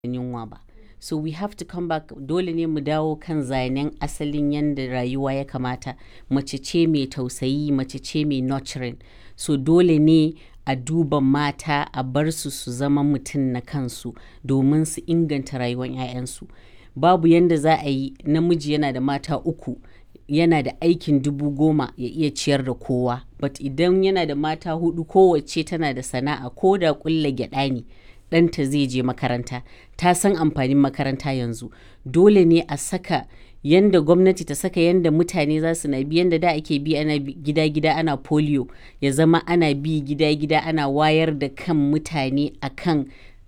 yunwa ba so we have to come back dole ne mu dawo kan zanen asalin yadda rayuwa ya kamata mace ce mai tausayi mace ce mai nurturing so dole ne a duba mata a bar su su zama mutum na kansu domin su inganta rayuwar 'ya'yansu babu yadda za a yi namiji yana da mata uku yana da aikin dubu goma ya iya ciyar da kowa but idan yana da mata hudu kowace tana da sana'a ko da kulla gyada ne ɗanta zai je makaranta ta san amfanin makaranta yanzu dole ne a saka yanda gwamnati ta saka yanda mutane za su na bi yanda da ake bi ana gida-gida ana polio ya zama ana bi gida-gida ana wayar da kan mutane akan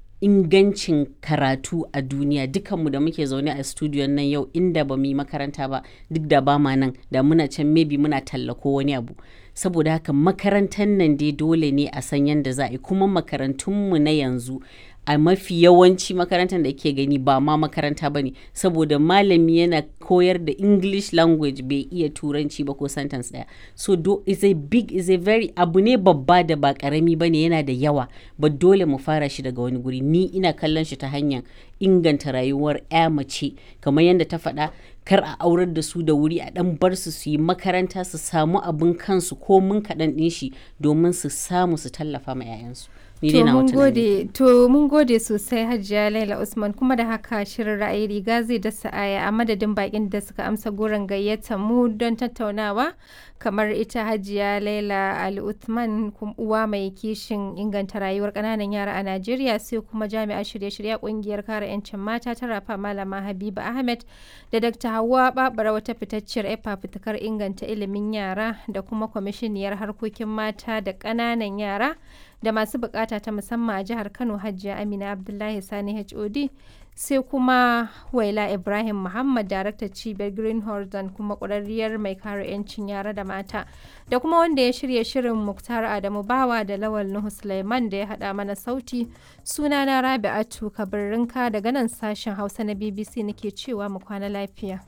ingancin karatu a duniya dukanmu da muke zaune a studio nan yau inda ba mu yi makaranta ba duk da ba ma nan da muna can maybe muna tallako wani abu saboda haka makarantar nan dai dole ne a san yadda za a yi kuma makarantunmu na yanzu a mafi yawanci makarantar da ke gani ba ma makaranta ba ne saboda malami yana koyar da english language bai iya turanci ba ko sentence daya so do is a big is a very abu ne babba da ba karami ba ne yana da yawa ba dole mu fara shi daga wani guri ni ina kallon shi ta hanyar inganta rayuwar ya mace kamar yadda ta faɗa kar a aurar da su da wuri a dan bar su su yi makaranta su samu abin kansu ko mun kaɗan ɗin shi domin su samu su tallafa ma 'ya'yansu To mun gode to mun gode sosai Hajiya Laila Usman kuma da haka shirin ra'ayi riga zai dasa aya a madadin bakin da suka amsa goron gayyata mu don tattaunawa kamar ita Hajiya Laila Ali Uthman uwa mai kishin inganta rayuwar kananan yara a Najeriya sai kuma jami'a shirye-shirye kungiyar kare 'yancin mata ta rafa Malama Habiba Ahmed da Dr. Hauwa Babara wata fitacciyar efa fitakar inganta ilimin yara da kuma kwamishiniyar harkokin mata da ƙananan yara da masu bukata ta musamman a jihar Kano Hajiya Amina Abdullahi Sani HOD sai kuma Waila Ibrahim Muhammad daraktar cibiyar Green Horizon kuma ƙwararriyar mai kare 'yancin yara da mata da kuma wanda ya shirya shirin Muktar Adamu Bawa da Lawal Nuhu Sulaiman da ya haɗa mana sauti sunana Rabi'atu Kabirrinka daga nan sashen Hausa na BBC nake cewa mu kwana lafiya.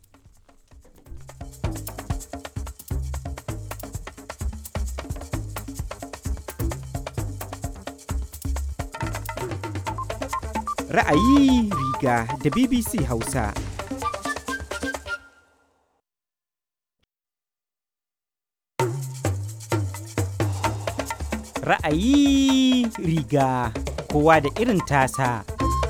Ra'ayi riga da BBC Hausa. Ra'ayi riga kowa da irin tasa.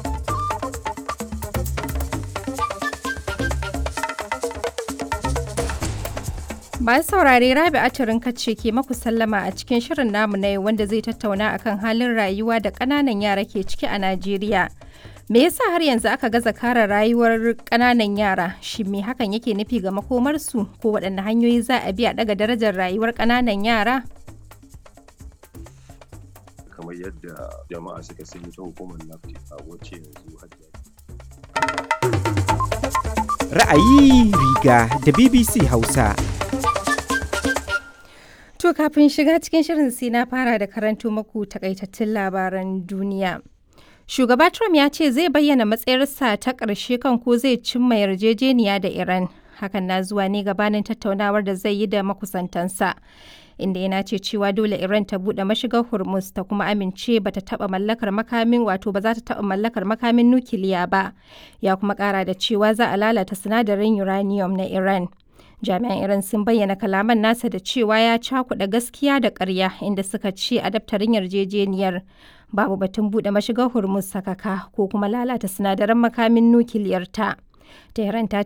Masu saurare Rabi Aturin ce ke maku sallama a cikin shirin namu na yau wanda zai tattauna akan halin rayuwa da ƙananan yara ke ciki a Najeriya. Me yasa har yanzu aka gaza kare rayuwar ƙananan yara? Shi me hakan yake nufi ga makomarsu ko waɗanne hanyoyi za a bi a ɗaga darajar rayuwar ƙananan yara? kamar yadda jama'a suka sani ta hukumar nafta wacce yanzu hajiya Ra'ayi riga da BBC Hausa. To kafin shiga cikin shirin sai na fara da karanto maku takaitattun labaran duniya. Shugaba Trump ya ce zai bayyana matsayarsa ta ƙarshe kan ko zai cimma yarjejeniya da Iran. Hakan na zuwa ne gabanin tattaunawar da zai yi da makusantansa. Inda yana ce cewa dole Iran ta buɗe mashigar Hormuz ta kuma amince ba ta taɓa mallakar makamin wato ba za ta taɓa mallakar makamin nukiliya ba. Ya kuma ƙara da cewa za a lalata sinadarin uranium na Iran. jami'an iran sun bayyana kalaman nasa da cewa ya cakuɗa gaskiya da ƙarya inda suka ce a daftarin yarjejeniyar babu batun buɗe mashigar hormuz sakaka ko kuma lalata sinadaran makamin nukiliyar ta tehran ta